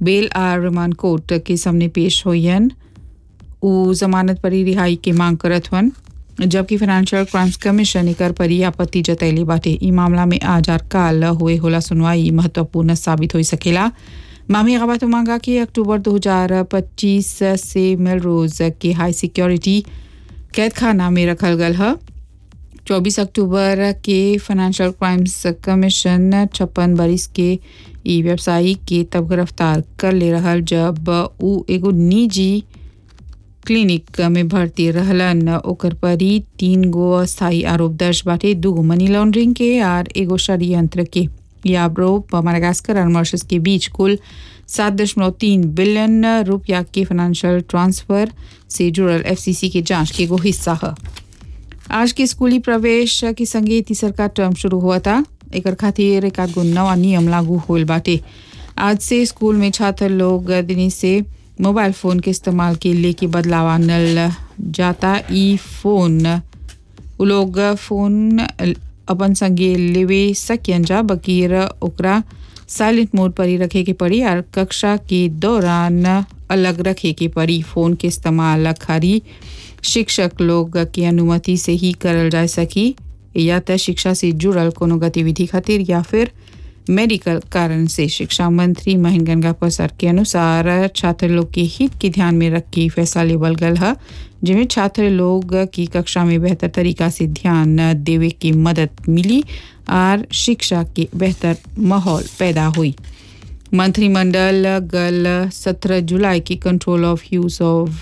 बेल आ remand court के सामने पेश होयन उ जमानत परी रिहाई के मांग करत हन जबकि फाइनेंशियल क्राइम्स कमीशन एकर परी आपत्ति जतैली बाटे ई मामला में आज और काल हुए होला सुनवाई महत्वपूर्ण साबित हो सकेला मामी गवात मांगा कि अक्टूबर 2025 से मेलरोज के हाई सिक्योरिटी कैद खाना में रखल गल है 24 अक्टूबर के फाइनेंशियल क्राइम्स कमीशन छप्पन बरिस के ई व्यवसायी के तब गिरफ्तार कर ले रहल जब उ एगो निजी क्लिनिक में भर्ती रहलन ओकर पर ही तीन गो अस्थायी आरोप दर्ज बाटे दूगो मनी लॉन्ड्रिंग के और एगो षडयंत्र के याब्रो माडागास्कर और मॉरिशस के बीच कुल सात दशमलव तीन बिलियन रुपया के फाइनेंशियल ट्रांसफर से जुड़ल एफसीसी के जांच के एगो हिस्सा है आज के स्कूली प्रवेश के संगे तीसर का टर्म शुरू हुआ था एक खातिर एक गो नवा नियम लागू होल बाटे आज से स्कूल में छात्र लोग दिन से मोबाइल फ़ोन के इस्तेमाल के लेके बदलाव आनल जाता ई फोन उ लोग फ़ोन अपन संगे लेवे सकियन जा बकीर ओकरा साइलेंट मोड पर ही रखे के पड़ी और कक्षा के दौरान अलग रखे के पड़ी फ़ोन के इस्तेमाल खाली शिक्षक लोग की अनुमति से ही करल जा सकी या त शिक्षा से जुड़ल कोनो गतिविधि खातिर या फिर मेडिकल कारण से शिक्षा मंत्री महेंद्र गंगा प्रसाद के अनुसार छात्र लोग के हित के ध्यान में रख के फैसला लेवल गल है जिसमें छात्र लोग की कक्षा में बेहतर तरीका से ध्यान देवे की मदद मिली और शिक्षा के बेहतर माहौल पैदा हुई मंत्रिमंडल गल 17 जुलाई की control of use of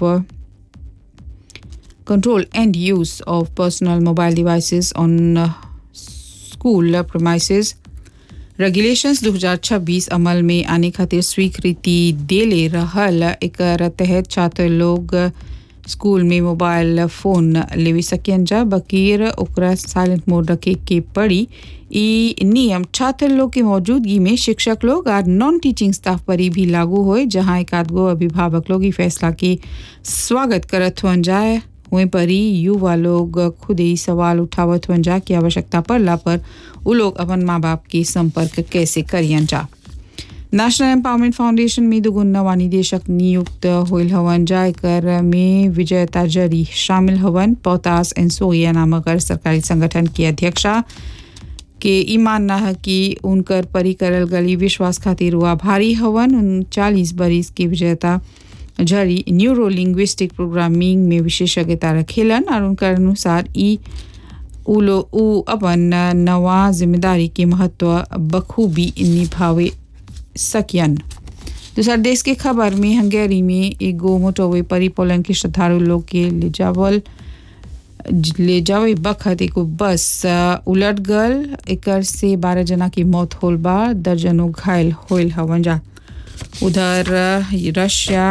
control and use of personal mobile devices on uh, school uh, premises regulations 2026 अमल में आने खातिर स्वीकृति देले रहल एकर तहत छात्र लोग स्कूल में मोबाइल फोन लेवे सकियन जा बकीर ओकरा साइलेंट मोड रखे के पड़ी ई नियम छात्र लोग के मौजूदगी में शिक्षक लोग और नॉन टीचिंग स्टाफ पर ही भी लागू होए जहां एक आध गो अभिभावक लोग ई फैसला के स्वागत करत हुन जाए वहीं पर ही युवा लोग खुद ही सवाल उठावत हुन जा कि आवश्यकता पड़ला पर उ लोग अपन माँ बाप के संपर्क कैसे करियन जा नेशनल एम्पावरमेंट फाउंडेशन में दुगुन नवा निदेशक नियुक्त होल हवन जा एकर में विजय ताजरी शामिल हवन पोतास एंड सोया नामक सरकारी संगठन की अध्यक्षा के ई मानना है कि उनकर परी करल गली विश्वास खातिर हुआ भारी हवन उनचालीस बरिस की विजेता झरी न्यूरो लिंग्विस्टिक प्रोग्रामिंग में विशेषज्ञता रखेलन और उनकर अनुसार ई उ लो उ अपन नवा जिम्मेदारी के महत्व बखूबी निभावे सकियन दूसरा देश के खबर में हंगेरी में एगो मोटरवे परी पोलैंड के श्रद्धालु लोग के ले जावल ले जावे बखत एगो बस उलट गल एकर से बारह जना की मौत होल बा दर्जनों घायल होल हवन जा उधर रशिया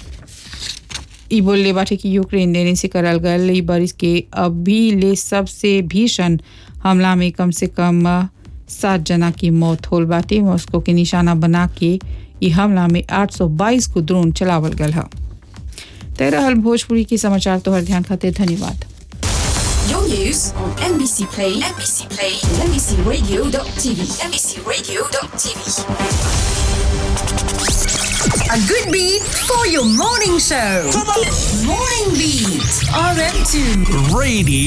ई बोलले बाटे कि यूक्रेन देने से करल गल ई बारिश के अभी ले सबसे भीषण हमला में कम से कम सात जना की मौत होल बाटे मॉस्को के निशाना बना के ई हमला में 822 को ड्रोन चलावल गल है तय रहल भोजपुरी के समाचार तोहर ध्यान खातिर धन्यवाद Your news on NBC Play, NBC Play, and NBCRadio.tv, NBCRadio.tv. A good beat for your morning show. Morning Beat, RM2. Radio